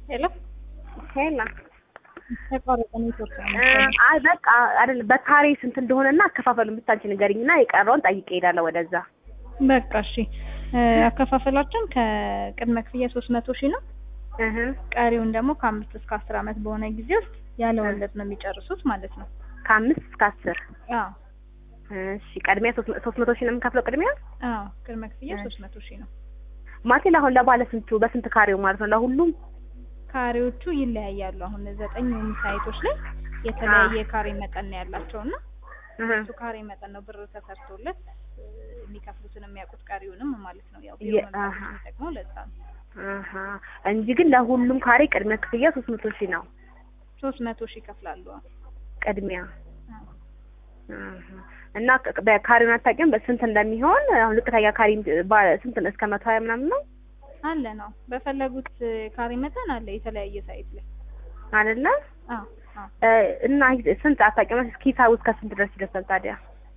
ሄሎ ሄላ ተቋረጠ ኔትወርክ ነው አይ በቃ አይደል በካሬ ስንት እንደሆነና አከፋፈሉን ብቻ አንቺ ንገሪኝና የቀረውን ጠይቄ እሄዳለሁ ወደዛ። በቃ እሺ እ አከፋፈላችን ከቅድመ ክፍያ ሶስት መቶ ሺህ ነው እህ ቀሪውን ደግሞ ከአምስት እስከ አስር አመት በሆነ ጊዜ ውስጥ ያለ ወለድ ነው የሚጨርሱት ማለት ነው ከአምስት እስከ አስር አዎ እሺ ቅድሚያ ሶስት ሶስት መቶ ሺህ ነው የምከፍለው ቅድሚያ አዎ ቅድመ ክፍያ ሶስት መቶ ሺህ ነው ማቴል አሁን ለባለ ስንቱ በስንት ካሬው ማለት ነው ለሁሉም ካሬዎቹ ይለያያሉ አሁን ዘጠኝ ሳይቶች ላይ የተለያየ ካሬ መጠን ነው ያላቸው እና እህ እሱ ካሬ መጠን ነው ብር ተሰርቶለት እ የሚከፍሉትን የሚያውቁት ቀሪውንም ማለት ነው ያው የ- ቢሮ አሀ። የሚጠቅመው ለዛ ነው አሀ እንጂ ግን ለሁሉም ካሬ ቅድሚያ ክፍያ ሶስት መቶ ሺህ ነው ሶስት መቶ ሺህ ይከፍላሉ አዎ። ቅድሚያ አዎ። አሀ። እና ቅ- በካሬውን አታውቂውም በስንት እንደሚሆን አሁን ዝቅተኛ ካሬ ባ- ስንት ነው እስከ መቶ ሀያ ምናምን ነው አለ ነው በፈለጉት ካሬ መጠን አለ የተለያየ ሳይት ላይ አይደለ አዎ አዎ እ እና ስንት አታውቂውም እስኪ ሂሳቡ እስከ ስንት ድረስ ይደርሳል ታዲያ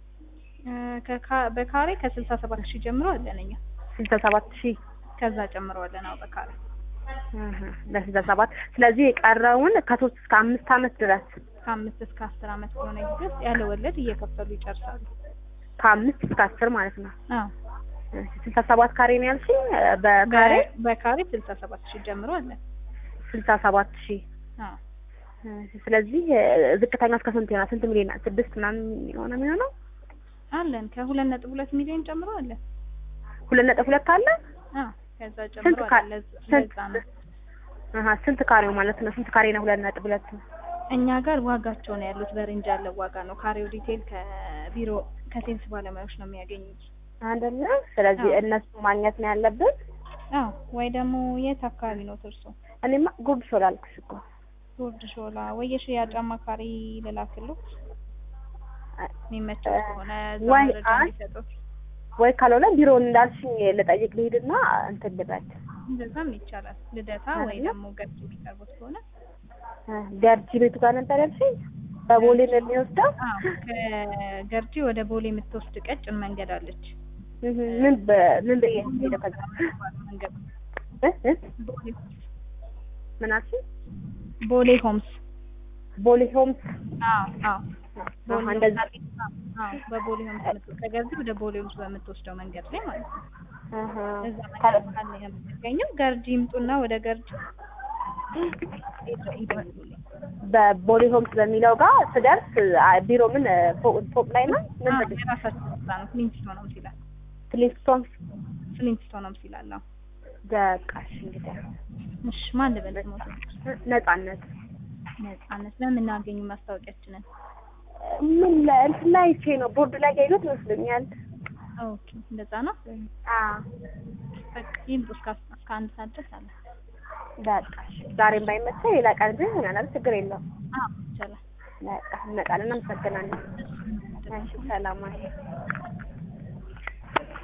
እ ከካ- በካሬ ከስልሳ ሰባት ሺህ ጀምሮ አለን እኛ ስልሳ ሰባት ሺህ ከዛ ጨምሮ አለን አዎ በካሬ እህ ለስልሳ ሰባት ስለዚህ የቀረውን ከሶስት እስከ አምስት አመት ድረስ ከአምስት እስከ አስር አመት በሆነ ጊዜ ውስጥ ያለ ወለድ እየከፈሉ ይጨርሳሉ ከአምስት እስከ አስር ማለት ነው አዎ እሺ፣ ስልሳ ሰባት ካሬ ነው ያልሽኝ በካሬ በ- በካሬ ስልሳ ሰባት ሺህ ጀምሮ አለን ስልሳ ሰባት ሺህ አዎ እሺ፣ ስለዚህ እ ዝቅተኛ እስከ ስንት ይሆናል ስንት ሚሊዮን ስድስት ምናምን የሆነ የሚሆነው አለን ከሁለት ነጥብ ሁለት ሚሊዮን ጨምሮ አለን ሁለት ነጥብ ሁለት አለ አዎ ከዛ ስንት ጨምሮ ካ- አለን ለዛ- ስንት ለዛ ነው አሀ ስንት ካሬው ማለት ነው ስንት ካሬ ነው ሁለት ነጥብ ሁለት እኛ ጋር ዋጋቸው ነው ያሉት በሬንጅ ያለው ዋጋ ነው ካሬው ዲቴል ከቢሮ ከሴልስ ባለሙያዎች ነው የሚያገኙት አይደለ ስለዚህ አዎ። እነሱ ማግኘት ነው ያለብን አዎ ወይ ደግሞ የት አካባቢ ነው እርሶ እኔማ ጉርድ ሾላ አልኩሽ እኮ ጉርድ ሾላ ወይ የሽያጭ አማካሪ ልላክልዎት የሚመቸው ከሆነ እዛ ወይ መረጃ አይ- እንዲሰጡት ወይ ካልሆነ ቢሮውን እንዳልሽኝ ልጠይቅ ልሂድና እንትን ልበል እንደዛም ይቻላል ልደታ ወይ አይደለ? ደግሞ ገርጂ የሚቀርቡት ከሆነ እ ገርጂ ቤቱ ጋር ነበር ያልሽኝ በቦሌ ነው የሚወስደው አዎ ከገርጂ ወደ ቦሌ የምትወስድ ቀጭን መንገድ አለች እህ ምን በ- ምን ብዬ ሄደው ከዛ መንገድ እ እ ቦሌ ምን አልሽኝ ቦሌ ሆምስ ቦሌ ሆምስ አዎ አዎ አሀ እንደዛ አዎ በቦሌ ሆምስ የምትወ- ከገርጂ ወደ ቦሌ ሆምስ በምትወስደው መንገድ ላይ ማለት ነው አሀ እዛ መንገድ ካለ የምትገኘው ገርጂ ይምጡና ወደ ገርጂ ይደውሉልኝ በቦሌ ሆምስ በሚለው ጋር ስደርስ አ- ቢሮ ምን ፎቅ ፎቅ ላይ ነው ምን አዎ ብለሽ የራሳቸው ስራ ነው ፍሊንትስቶን ነው ይላል ፍሊንስቶን ፍሊንትስቶን ነው ይላል አዎ በቃሽ እንግዲህ እሺ ማን ልበል ስሞት ነጻነት ነጻነት በምናገኙ ማስታወቂያችንን ምን ላይ እንትን ላይ አይቼ ነው ቦርድ ላይ ያየሁት ይመስለኛል ኦኬ እንደዛ ነው አዎ በቃ ይምጡ እስከ አስ- እስከ አንድ ሰዓት ድረስ አለ በቃሽ ዛሬም ባይመቸኝ ሌላ ቀን ግን ይሆናል ችግር የለውም አዎ ይቻላል በቃ እንመጣለን አመሰግናለሁ እሺ ሰላም አይ